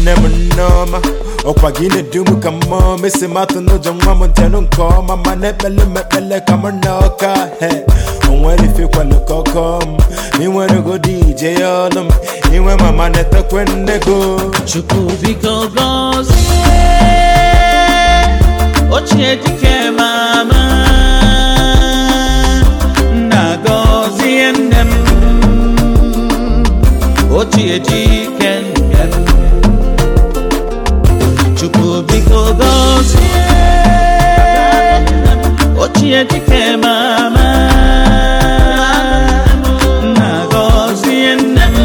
nne m nneọma ọkwa gị na-edu m ka mmụọ mesi matụ n'ụjọ nwa m ntenụ nke ọma ma na-ekpele m ekpele ka m na ọka he onwere ifekwalụ ka ọkọ m inwere godi ije ya ọlụ m inwe mama na-etekwe nne go Chukwu biko gọzie ochie dike mama nna gọzie nne m ochie dike nne m Chukwu biko gọzie ochie dike mama nna gọzie nne m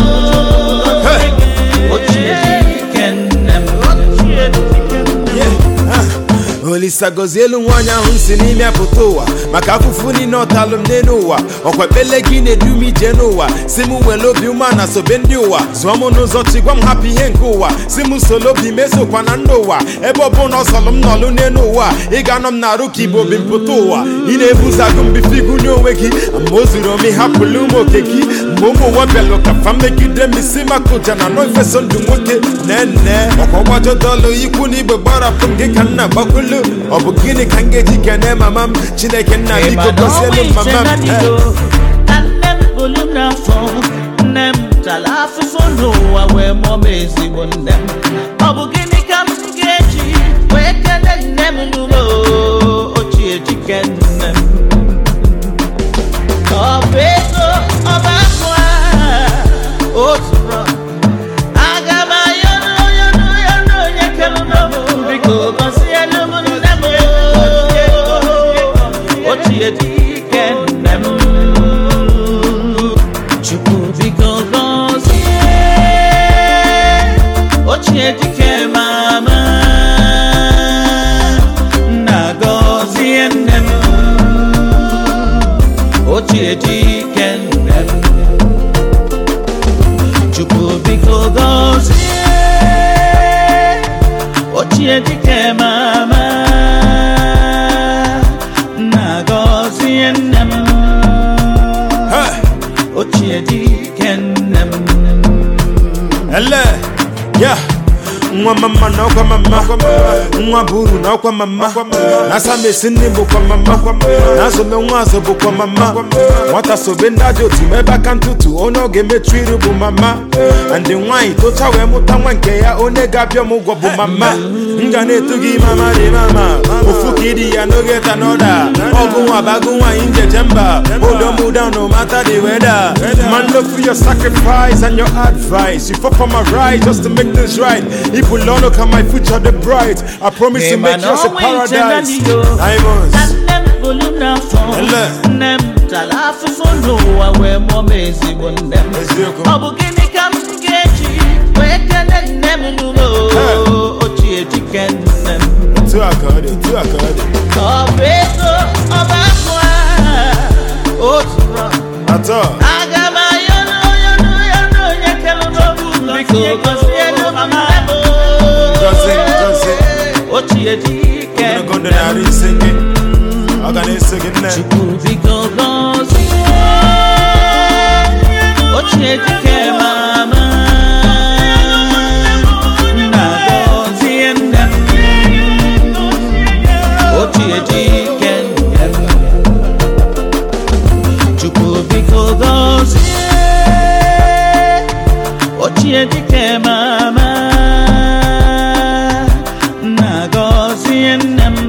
ochie dike nne m ochie dike nne m olisa gozie elu nwaanyị ahụ si n'ime apụta ụwa maka afụfụ niile ọtalụ m n'elu ụwa ọkwa ekpele gị na-edu m ije n'ụwa si m were obi ume na sobe ndị ụwa zụọ m n'ụzọ chigwa m hapụ ihe nke ụwa si m solo obi mesokwa na ndị ụwa ebe ọ bụ na ọsọlụ m nọlụ n'elu ụwa ị ga-anọ m na-arụ ka igbo bi mpụta ụwa ị na-ebuzagụ mbifigu n'onwe gị ma o zuru ome hapụlụ ụmụ oke gị mgbe ụmụ ụwa bịalụ ka fa megide m isi maka ụja na nọ ifeso ndụ nwoke nene ọkwa ọgbajọdọlụ ikwu na igbe gbarapụ gị ka nna gbakwulu ọ bụ gịnị ka m ga-eji kene mama m chineke nna biko gọzielu m mama m Eh. ka nne m bụrụ m n'afọ nne m tara afụfụ n'ụwa wee mụọ m ezigbo nne m ọ bụ gịnị ka m ga-eji wee kele nne m n'ugbo ochie dike nne m ọ bụ ego ọba akụ a otu rọ aga m ayọrọ ayọrọ ayọrọ onye kere m biko gọzielu m nne m ochie dike nne m chukwu biko gọzie ochie dike mama nna gọzie nne m ochie dike nne m chukwu biko gọzie ochie dike mama nna gọzie nne m Hey. ochie dike nne m ele ya nwa mama na ọkwa mama nwa buru na ọkwa mama na samesi nne bụkwa mama na azome nwa azụ bụkwa mama nwata sobe ndị ajọ otu ma ebe aka ntụtụ onye ọ ga-emechu iru bụ mama ndị nwaanyị tocha wee mụta nwa nke ya onye ga-abịa m ụgwọ bụ mama m ga na-etu gị mama dị mama ofu ka ịdị ya n'oge ta n'ọda ọgụ nwa bagụ nwaanyị njeje mba odomu down no matter the weather man look for your sacrifice and your advice you fought for my right just to make things right if we learn look at my future the bright I promise to make yours a paradise diamonds nne m bụrụ m n'afọ Ele. nne m tara afụfụ n'ụwa wee mụọ m ezigbo nne m Eziokwu. ọ bụ gịnị ka m ga-eji wee kele nne m n'ugbo ochie dike nne m otu a ka ọ dị otu a ka ọ dị ọ bụ ego ọba akụ a otu rọ atọ aga m ayọrọ ayọrọ ayọrọ onye kere m biko gọzielu m nne m Gọzie, gọzie. ochie dike ogologo ndụ nne m na-arụ isi gị ọ ga na-eso gị nne Chukwu biko gọzie ochie dike mama nna gọzie nne m ochie dike nne m Chukwu biko gọzie ochie dike mama nna gọzie nne m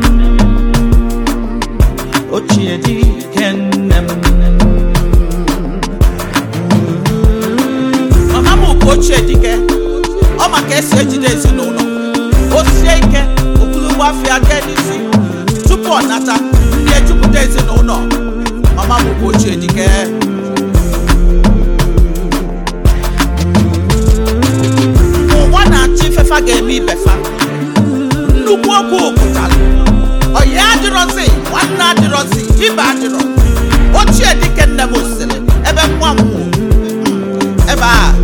ochie dike nne m mama m bụ ochie dike ọ ma ka esi ejide ezinụlọ o sie ike okpulugbo afịa jee n'isi tupu ọ nata ndị ejupụta ezinụlọ mama m bụ ochie dike ụwa na-achọ ifefa ga-eme ibefa nnukwu okwu pụtara ọyị adịrọzi nwanne adịrọzi ibe adịrọ ochie dike nne m sịrị ebe nwa m nwụrụ ebe a